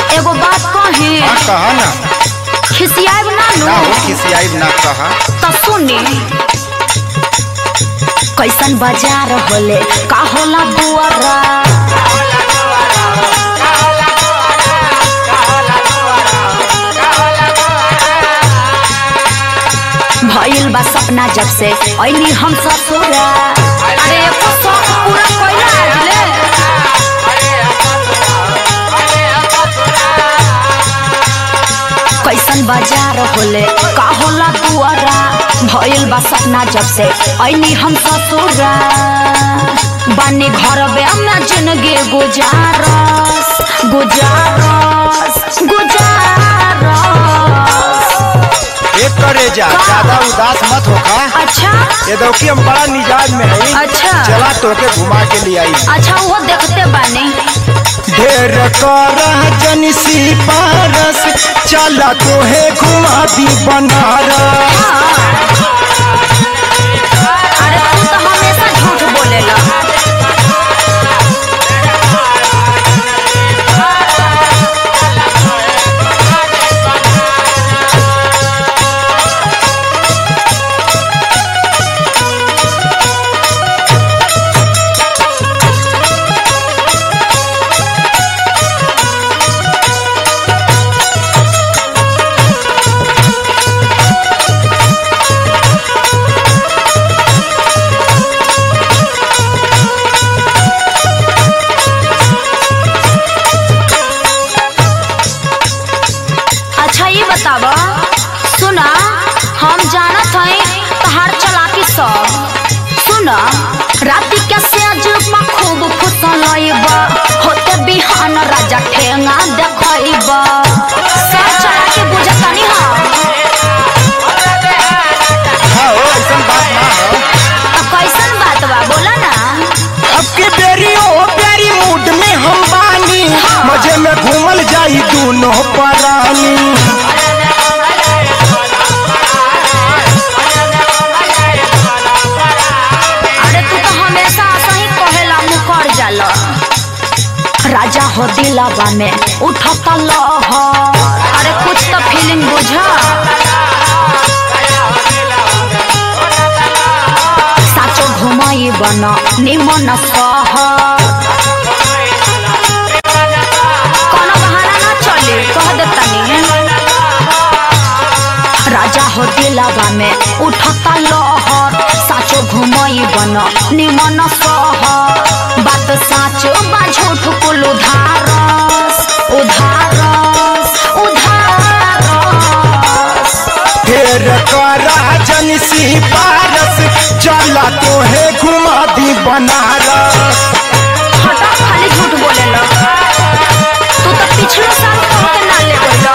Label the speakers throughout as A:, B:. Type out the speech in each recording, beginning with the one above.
A: एगो बात कही
B: हाँ कहा ना
A: खिसियाब ना
B: ना हो
A: नु
B: खिसियाई ना कहा
A: तो सुनी कैसन बाजार होले का होला दुआरा भइल बा सपना जब से ऐनी हम ससुरा अरे एको शौक पूरा कइला आजले कैसन बाजार होले का होला दुआरा भइल बा सपना जब से ऐनी हम ससुरा बानी घर में जिंदगी गुजारस गुजारस गुजारस
B: एक करे जा
A: का?
B: ज्यादा उदास मत होका
A: अच्छा
B: ये दौकी हम बड़ा मिजाज में है
A: अच्छा।
B: चला तोके घुमा के लिए आई
A: अच्छा वो देखते बानी
B: ढेर कर जनसी पारस चला तोहे घुमा दी बनारस
A: अरे तू तो हमेशा झूठ बोलेला अच्छा ये बतावा सुना हम जानत हई तहार चलाकी सब सुना राती के सेज में खूब फुसलइबा होते बिहान राजा ठेंगा देखइबा सब चलाकी बुझतनी हम
B: हाँ हो ऐसा बात ना हो
A: तो कैसन बात बा बोला ना
B: अब के बेरी ओ प्यारी मूड में हम बानी मजे में घूमल जाई दोनों परानी
A: अरे तू तो हमेशा ऐसा ही कहेला मुकर जाला राजा हो दिलावा में उठता लहर अरे कुछ तो फीलिंग बुझा साचो घुमाई बन निमन सहर कोनो बहाना ना चली कह देतनी राजा हो दिलावा में उठता लहर साचो घुमई बन निमन सहर बात साचो बा झूठ कुल उधारस उधारस उधारस
B: ढेर करा जनसी पारस चला तोहे घुमा दी बनारस
A: हटा खाली झूठ बोलेला तू तो पिछले साल कह के ना ले गइला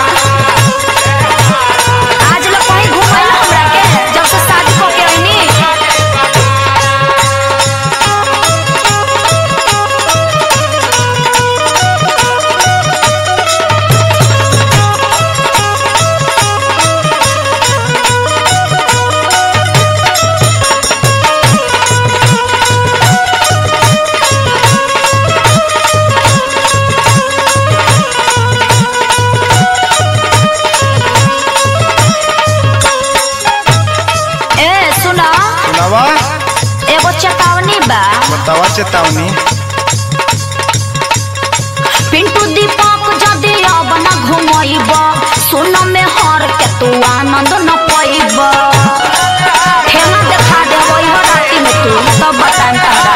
A: आज लोग कहीं घुमैला हमरा के जब से शादी कह के आइनी ए सुना
B: सुनावा
A: एगो चेतावनी बा
B: बतावा चेतावनी
A: पिंटू दीपक जदि अब न घुमैब सुन में हर के तू आनंद न पैब ठेला देखा देबो इहो राति में तू तब बताएं तारा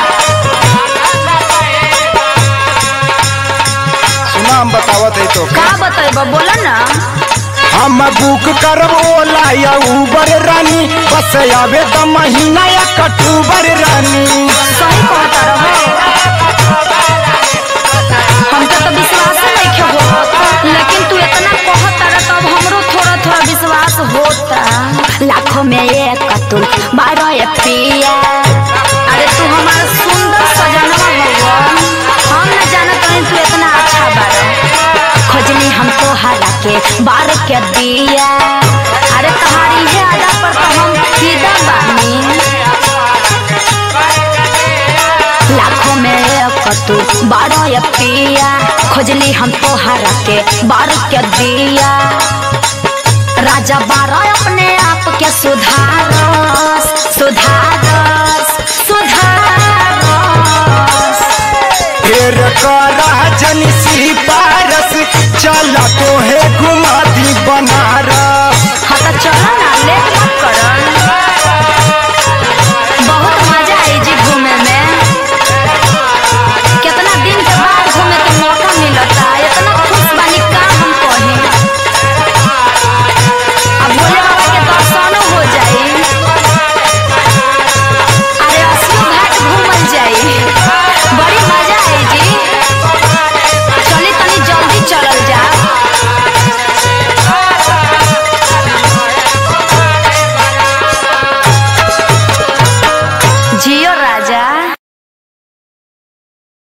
B: सुना हम बतावत है तो
A: का बतेब बोला ना
B: हम बुक करब ओला या उबर रानी बस आवे द महीना या कटूबर रानी
A: सही कहता रहो हमके तो विश्वास नहीं खे होत लेकिन तू इतना कहता रह तब हमरो थोड़ा थोड़ा विश्वास होता लाखों में एक कतुल बारह एक पिया अरे तू हमारा सुंदर सजनवा हुआ हम न जानत हई तू इतना अच्छा बारा खोजनी हम तो हरा के बार के दिया अरे तुम्हारी है अदा पर तो हम फिदा बानी लाखों में एक तू बारह ये पिया खोजली हम तोहरा के बार के दिया राजा बारह अपने आप के सुधारस सुधारस सुधारस
B: फेर करा जन सी पारस चल